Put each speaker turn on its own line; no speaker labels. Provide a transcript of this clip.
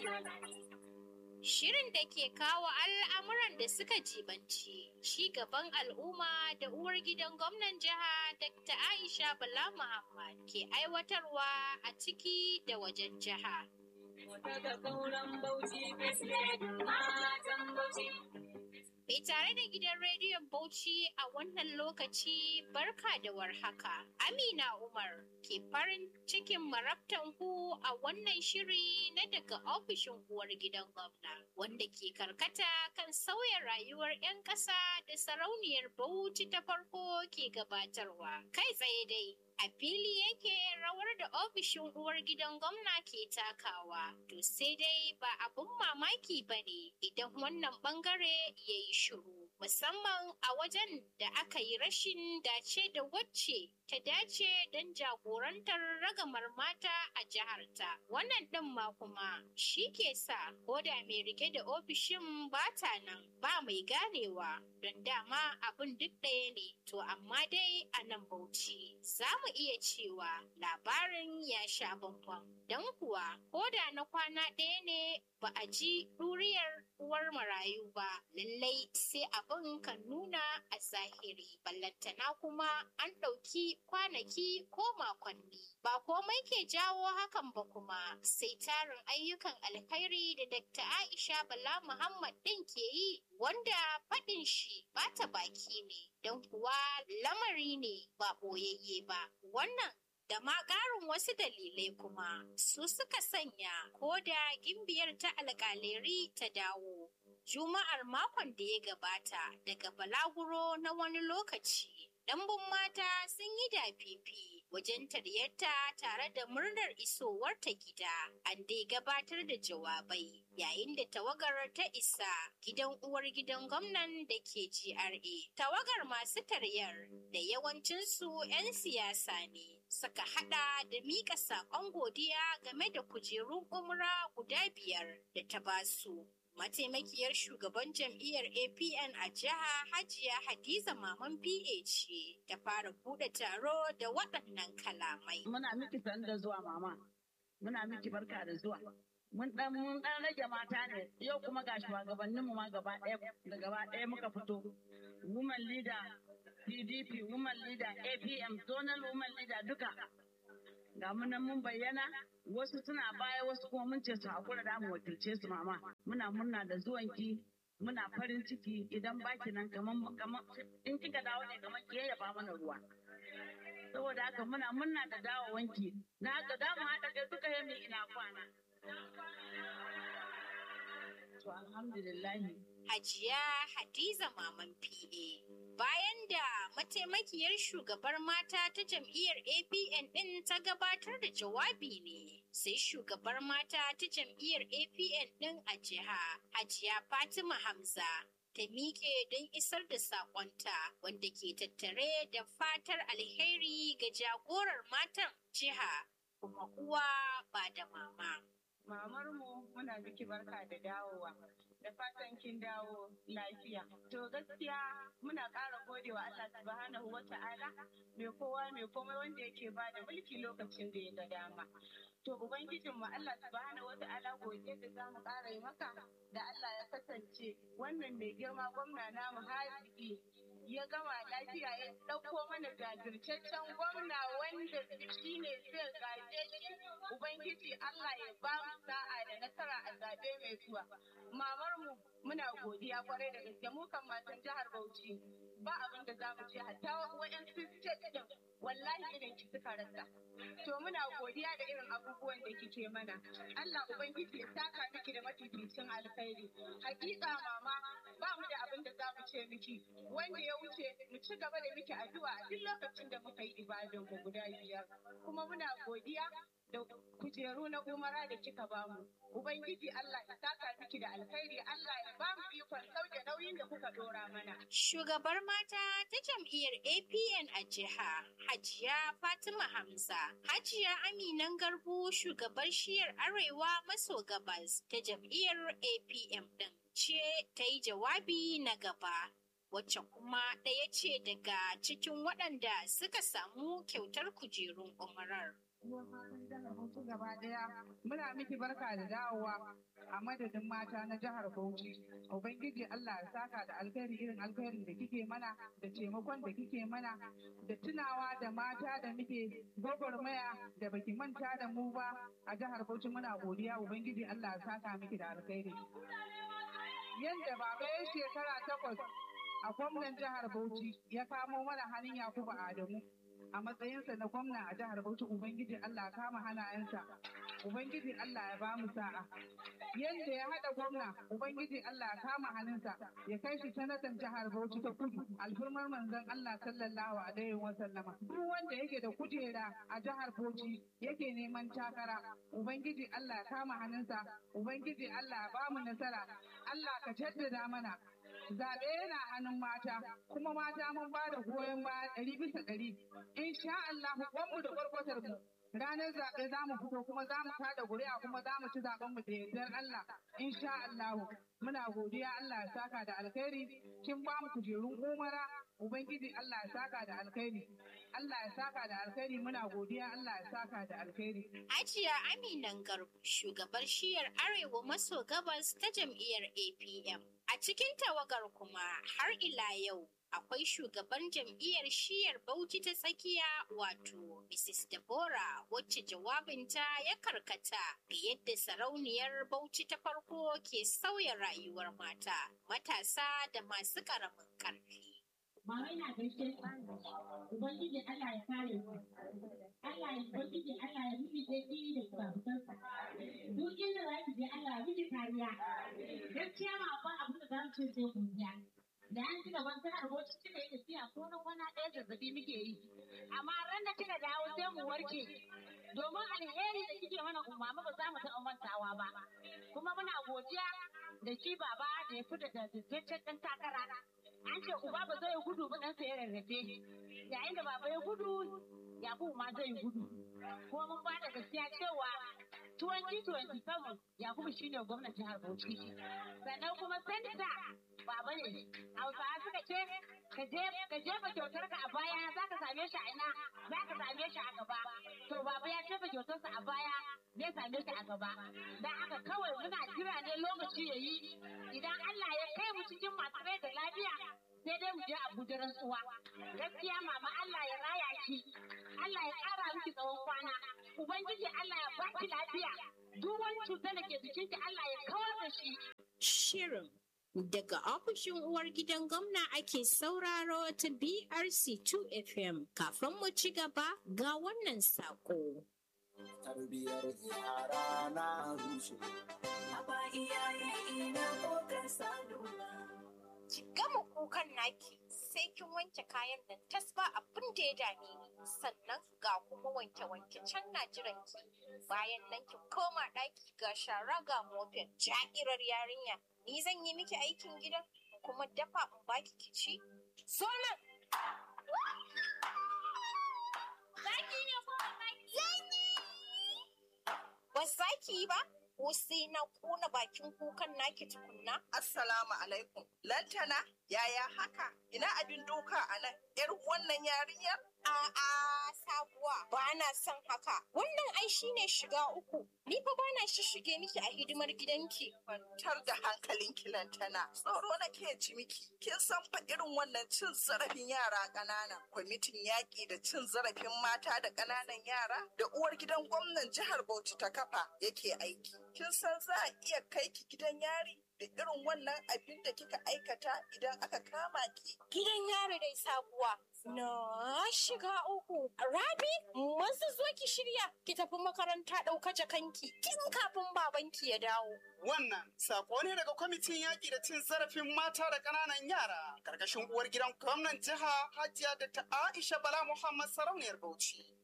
Shirin da ke kawo al'amuran da suka jibanci ci gaban al'umma da uwar gidan gwamnan jiha Dr. Aisha Bala Muhammad ke aiwatarwa a ciki da wajen jiha. Mai tare da gidan rediyon Bauchi a wannan lokaci barka da warhaka. Amina Umar ke farin cikin marabtan ku a wannan shiri na daga ofishin uwar gidan gwamna wanda ke karkata kan sauya rayuwar 'yan ƙasa da sarauniyar Bauchi ta farko ke gabatarwa. Kai tsaye dai a fili yake rawar da ofishin uwar gidan gwamna ke takawa to sai dai ba abun mamaki ba ne idan wannan bangare ya yi shiru musamman a wajen da aka yi rashin dace da wacce ta dace don jagorantar ragamar mata a jiharta wannan ɗin ma kuma shi ke sa koda mai rike da ofishin bata nan ba mai ganewa don dama abin duk ɗaya ne to amma dai a nan bauchi za mu iya cewa labarin ya sha bambam don kuwa koda na kwana ɗaya ne ba a ji ɗuriyar uwar marayu ba lallai sai abin kan nuna a zahiri ballantana kuma an ɗauki kwanaki ko makonni ba komai ke jawo hakan ba kuma sai tarin ayyukan alkhairi da Dr. Aisha Bala Muhammad ɗin ke yi wanda faɗin shi bata baki ne don kuwa lamari ne ba ɓoyayye ba wannan da ma ƙarin wasu dalilai kuma su suka sanya ko da gimbiyar ta alƙaleri ta dawo juma'ar makon da ya gabata daga balaguro na wani lokaci Ɗanbun mata sun yi dafifi wajen taryarta tare da murnar isowarta gida, an dai gabatar da jawabai yayin da tawagar ta isa gidan uwar gidan gwamnan da ke GRA. Tawagar masu taryar da yawancinsu 'yan siyasa ne suka hada da mika saƙon godiya game da kujerun umra guda biyar da ta basu. mataimakiyar shugaban jam'iyyar apn a jiha hajiya hadiza maman pa ce ta fara bude taro da waɗannan kalamai
muna miki san da zuwa mama muna miki barka da zuwa mun dan mun dan rage mata ne yau kuma ga shugabanninmu ma gaba ɗaya da gaba ɗaya muka fito woman leader pdp woman leader apm zonal woman leader duka ga mu nan mun bayyana wasu suna baya wasu kuma mun ce su hakura da mu wakilce su mama muna murna da zuwanki muna farin ciki idan baki nan kaman kaman in kika dawo ne kaman ki yayyafa mana ruwa saboda haka muna murna da dawowanki na haka da mu haɗa kai duka yami ina kwana to alhamdulillah
Hajiya Hadiza Maman PA. Bayan da mataimakiyar shugabar mata ta jam'iyyar APN ɗin ta gabatar da jawabi ne, sai shugabar mata ta jam'iyyar APN ɗin a jiha, Hajiya Fatima Hamza. Ta miƙe don isar da saƙonta wanda ke tattare da fatar alheri ga jagorar matan jiha kuma uwa ba da mama.
Mamar mu muna miki barka da dawowa. da fatan kin dawo lafiya. To gaskiya muna ƙara godewa Allah subhanahu wa ta'ala mai kowa mai komai wanda yake ba da mulki lokacin da ya ga dama. To Ubangijin mu Allah subhanahu wa ta'ala godiya da za mu ƙara yi maka da Allah ya kasance wannan mai girma gwamna namu haziki ya gama lafiya ya ɗauko mana jajirtaccen gwamna wanda shi ne zai gaje shi Ubangiji Allah ya ba mu sa'a da nasara a zaɓe mai zuwa. Mamar mu muna godiya kwarai da gaske mu kan matan jihar Bauchi ba abin da za mu ce hatta waɗansu state din wallahi irin ki suka rasa. To muna godiya da irin abubuwan da kike mana. Allah Ubangiji ya saka miki da mafificin alkhairi. Hakika mama ba mu da abin da za mu ce miki wanda ya wuce mu ci gaba da miki addu'a a duk lokacin da muka yi ibadan mu guda biyar. Kuma muna godiya da kujeru na umara da kika bamu. Ubangiji Allah ya saka miki da alkhairi Allah ya ba mu ikon sauke nauyin da kuka dora mana.
Shugabar mata ta jam'iyyar APN a jiha Hajiya Fatima Hamza, Hajiya Aminan Garbu shugabar shiyar Arewa maso gabas ta jam'iyyar APM ɗin ce ta yi jawabi na gaba. wacce kuma ɗaya ce daga cikin waɗanda suka samu kyautar kujerun umarar.
Bauchi gaba daya muna miki barka da dawowa a madadin mata na jihar Bauchi. Ubangiji Allah ya saka da alkhairi irin alkhairin da kike mana da taimakon da kike mana da tunawa da mata da muke gwagwarmaya da baki manta da mu ba a jihar Bauchi muna godiya Ubangiji Allah ya saka miki da alkhairi. Yanda baba ya shekara takwas a gwamnan jihar Bauchi ya kamo mana hannun Yakubu Adamu. a matsayinsa na gwamna a jihar Bauchi Ubangiji Allah kama hannayensa Ubangiji Allah ya bamu sa'a yadda ya haɗa gwamna Ubangiji Allah ya kama hannunsa ya kai shi sanatan jihar Bauchi ta kudu alfirmar manzon Allah sallallahu alaihi wa sallama duk wanda yake da kujera a jihar Bauchi yake neman takara Ubangiji Allah ya kama hannunsa Ubangiji Allah ya bamu nasara Allah ka jaddada mana zaɓe yana hannun mata kuma mata mun ba da goyon baya ɗari bisa ɗari insha Allah kwanmu da kwarkwatar mu ranar zaɓe za mu fito kuma za mu kada ƙuri'a kuma za mu ci zaɓen mu da yardar Allah insha Allah muna godiya Allah ya saka da alkhairi kin ba mu kujerun umara ubangiji Allah ya saka da alkhairi Allah ya saka da alkhairi muna godiya Allah ya saka da alkhairi
Hajiya Aminan Garba shugabar shiyar Arewa maso gabas ta jam'iyyar APM. A cikin tawagar kuma har ila yau akwai shugaban jam'iyyar shiyar Bauchi ta tsakiya wato Mrs. Deborah wacce jawabinta ya karkata ga yadda sarauniyar Bauchi ta farko ke sauya rayuwar mata, matasa da masu ƙaramin ƙarfi.
Mama ina gaishe ku. Ubangiji Allah ya kare ku. Allah ya Ubangiji Allah ya miki daɗi da babukansa. Duk inda za ki je Allah ya miki kariya. Gaskiya ma akwai abin da za mu ce sai godiya. Da an ci gaban ta harboci kika yi tafiya ko na kwana ɗaya zazzabi muke yi. Amma ran da kika dawo sai mu warke. Domin alheri da kike mana umama ba za mu taɓa mantawa ba. Kuma muna godiya da shi baba da ya fita da zazzaccen ɗan takara. an ce uba ba zai gudu ba ɗansa ya rarrafe yayin da baba ya gudu yakubu ma zai gudu kuma mun bada gaskiya cewa 2027 yakubu shine gwamnan jihar bauchi sannan kuma sanita baba ne hausawa suka ce ka je ka jefa kyautar ka a baya za ka same shi a ina za ka same shi a gaba to baba ya jefa kyautarsa a baya zai same shi a gaba dan haka kawai muna jira ne lokaci ya yi idan Allah ya kai mu cikin masu rai da lafiya sai dai mu je Abuja rantsuwa gaskiya mama Allah ya raya ki Allah ya ƙara miki tsawon kwana ubangiji Allah ya baki lafiya duk wani cutar da ke jikinki Allah ya kawar da shi
Shirin daga ofishin uwar gidan gwamna ake sauraro ta BRC 2 FM kafin mu ci gaba ga wannan sako.
tarbiyar yara na rushe. Aba iyaye ina kokar salula.
Ki gama kukan naki sai kin wanke kayan nan tas ba abin da ya dame ni sannan ga kuma wanke wanke can na jiran ki bayan nan ki koma ɗaki ga shara ga mofin ja'irar yarinya ni zan yi miki aikin gidan kuma dafa in baki ki ci so nan Zaki ne ko ba zaki? Ba zaki yi ba? Ko sai na kona bakin kukan naki tukunna?
Assalamu alaikum. Lantana, yaya haka? Ina abin doka a nan? ‘Yar wannan yarinyar?
A'a sabuwa ba na son haka. Wannan ai shine shiga uku. Ni fa ba na shige miki a hidimar gidanki.
Kwantar da hankalinki Lantana. Tsoro nake ci miki. Kin san fa irin wannan cin zarafin yara ƙanana. Kwamitin yaƙi da cin zarafin mata da ƙananan yara da uwar gidan gwamnan jihar Bauchi ta kafa yake aiki. Kin san za a iya kai ki gidan yari? da irin wannan abin da kika aikata idan aka kama ki.
Gidan yaro dai sabuwa. Na shiga uku. Rabi, masu zo ki shirya ki tafi makaranta ɗauka jakanki tun kafin babanki ya dawo.
Wannan sako ne daga kwamitin yaƙi da cin zarafin mata da ƙananan yara, ƙarƙashin uwar gidan gwamnan jiha Hajiya da ta Aisha Bala Muhammad Sarauniyar Bauchi.